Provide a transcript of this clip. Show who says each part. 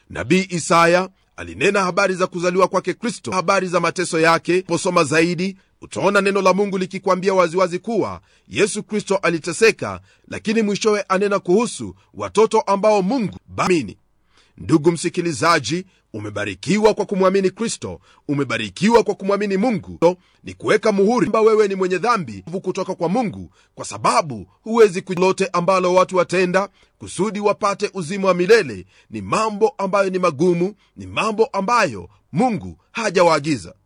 Speaker 1: nabii isaya alinena habari za kuzaliwa kwake kristo habari za mateso yake posoma zaidi utaona neno la mungu likikwambia waziwazi kuwa yesu kristo aliteseka lakini mwishowe anena kuhusu watoto ambao mungu bamini ndugu msikilizaji umebarikiwa kwa kumwamini kristo umebarikiwa kwa kumwamini mungu ni kuweka muhuri kwamba wewe ni mwenye dhambi kutoka kwa mungu kwa sababu huwezi kulote ambalo watu watenda kusudi wapate uzima wa milele ni mambo ambayo ni magumu ni mambo ambayo mungu hajawaagiza